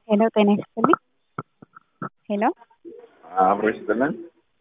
ሄሎ ጤና ይስጥልኝ። ሄሎ አብሮ ይስጥልን።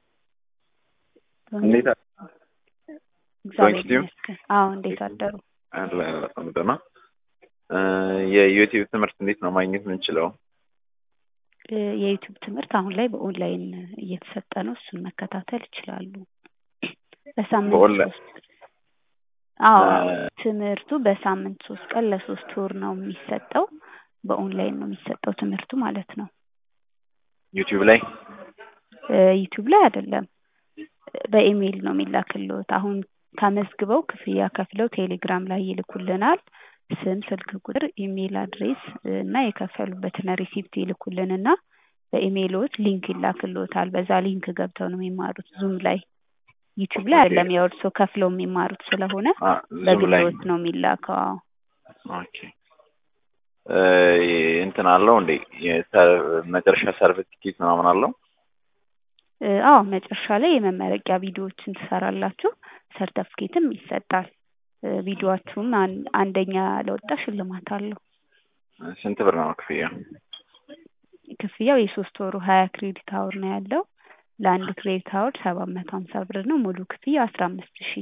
እንዴት አ- እግዚአብሔር ቴንክ ዩ። ይመስገን። አዎ እንዴት አደሩ? አለ በጣም ደህና። እ የዩቲዩብ ትምህርት እንዴት ነው ማግኘት የምንችለው? እ የዩቲዩብ ትምህርት አሁን ላይ በኦንላይን እየተሰጠ ነው። እሱን መከታተል ይችላሉ። በሳምንት በኦንላይን? ሶስት አዎ እ ትምህርቱ በሳምንት ሶስት ቀን ለሶስት ወር ነው የሚሰጠው። በኦንላይን ነው የሚሰጠው ትምህርቱ ማለት ነው። ዩቲዩብ ላይ እ ዩቲዩብ ላይ አይደለም፣ በኢሜይል ነው የሚላክልዎት። አሁን ተመዝግበው ክፍያ ከፍለው ቴሌግራም ላይ ይልኩልናል። ስም፣ ስልክ ቁጥር፣ ኢሜይል አድሬስ እና የከፈሉበትን ሪሲፕት ይልኩልንና በኢሜይልዎት ሊንክ ይላክልዎታል። በዛ ሊንክ ገብተው ነው የሚማሩት ዙም ላይ። ዩቲዩብ ላይ አይደለም፣ ያው እርስዎ ከፍለው የሚማሩት ስለሆነ አ ዙም ላይ በግልዎት ነው የሚላከው። አዎ ኦኬ። እ እንትን አለው እንዴ የሰ- መጨረሻ ሰርቲፊኬት ምናምን አለው? እ አዎ መጨረሻ ላይ የመመረቂያ ቪዲዮዎችን ትሰራላችሁ፣ ሰርተፍኬትም ይሰጣል። እ ቪዲዮአችሁም አን- አንደኛ ለወጣ ሽልማት አለው። ስንት ብር ነው ክፍያ? ክፍያው የሶስት ወሩ ሀያ ክሬዲት አወር ነው ያለው። ለአንድ ክሬዲት አወር ሰባት መቶ ሀምሳ ብር ነው። ሙሉ ክፍያው አስራ አምስት ሺህ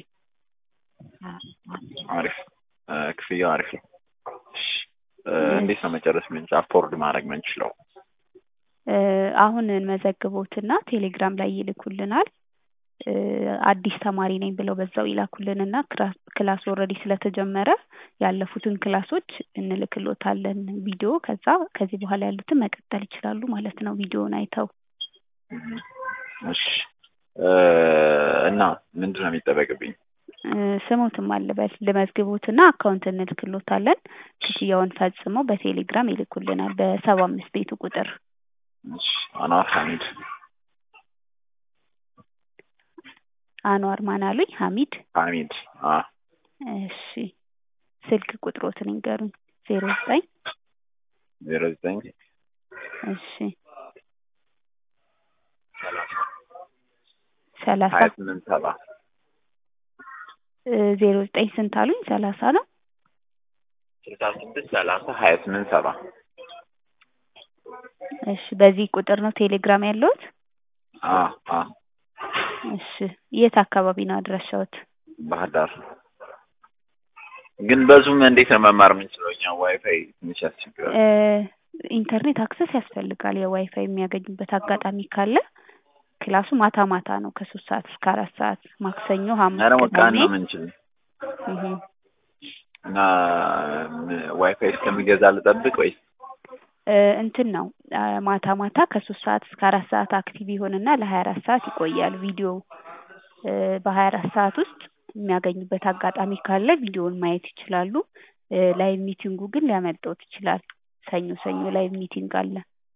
አሪፍ እ ክፍያው አሪፍ ነው። እሺ እ እንዴት ነው መጨረስ ምን አፎርድ ማድረግ ምንችለው? እ አሁን እንመዘግቦትና ቴሌግራም ላይ ይልኩልናል። እ አዲስ ተማሪ ነኝ ብለው በዛው ይላኩልንና ክራ- ክላስ ኦልሬዲ ስለተጀመረ ያለፉትን ክላሶች እንልክሎታለን ቪዲዮ። ከዛ ከዚህ በኋላ ያሉትን መቀጠል ይችላሉ ማለት ነው ቪዲዮውን አይተው። እሺ እ እና ምንድን ነው የሚጠበቅብኝ? እ ስሞትም አልበል ልመዝግቦትና አካውንት እንልክሎታለን። ክፍያውን ፈጽመው በቴሌግራም ይልኩልናል በሰባ አምስት ቤቱ ቁጥር እሺ አኗር ሐሚድ አኗር ማን አሉኝ? ሀሚድ። ሐሚድ አ እሺ ስልክ ቁጥሮትን ይንገሩኝ። ዜሮ ዘጠኝ ዜሮ ዘጠኝ እሺ ሰላሳ ሀያ ስምንት ሰባ እ ዜሮ ዘጠኝ ስንት አሉኝ? ሰላሳ ነው። ስልሳ ስድስት ሰላሳ ሀያ ስምንት ሰባ እሺ በዚህ ቁጥር ነው ቴሌግራም ያለዎት? አ አ እሺ የት አካባቢ ነው አድራሻዎት? ባህር ዳር ግን በዙም እንዴት ነው መማር የምንችለው? እኛ ዋይፋይ ትንሽ ያስቸግራል። እ ኢንተርኔት አክሰስ ያስፈልጋል። የዋይፋይ የሚያገኙበት አጋጣሚ ካለ ክላሱ ማታ ማታ ነው ከሶስት ሰዓት እስከ አራት ሰዓት ማክሰኞ፣ ሐሙስ፣ እና ደግሞ ቀን ቅዳሜ ነው የምንችለው እህ እና ም- ዋይፋይ እስከሚገዛ ልጠብቅ ወይስ እ እንትን ነው አ ማታ ማታ ከሶስት ሰዓት እስከ አራት ሰዓት አክቲቭ ይሆንና ለሀያ አራት ሰዓት ይቆያል ቪዲዮ እ በሀያ አራት ሰዓት ውስጥ የሚያገኙበት አጋጣሚ ካለ ቪዲዮውን ማየት ይችላሉ። እ ላይቭ ሚቲንጉ ግን ሊያመልጦት ይችላል። ሰኞ ሰኞ ላይቭ ሚቲንግ አለ።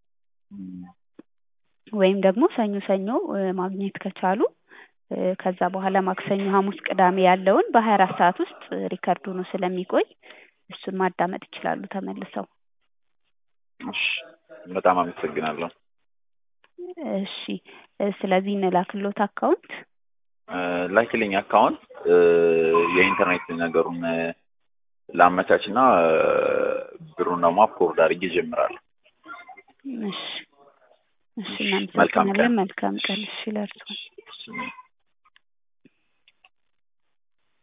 ወይም ደግሞ ሰኞ ሰኞ እ ማግኘት ከቻሉ እ ከዛ በኋላ ማክሰኞ፣ ሐሙስ፣ ቅዳሜ ያለውን በሀያ አራት ሰዓት ውስጥ ሪከርድ ሆኖ ስለሚቆይ እሱን ማዳመጥ ይችላሉ ተመልሰው። እሺ በጣም አመሰግናለሁ። እሺ እ ስለዚህ እንላክሎት አካውንት እ ላኪልኝ አካውንት እ የኢንተርኔት ነገሩን እ ላመቻች እና እ ብሩን ደግሞ አፕሎድ አድርጌ እጀምራለሁ። እሺ እሺ መልካም ቀን። እናመሰግናለን። መልካም ቀን። እሺ ለእርስዎ። እሺ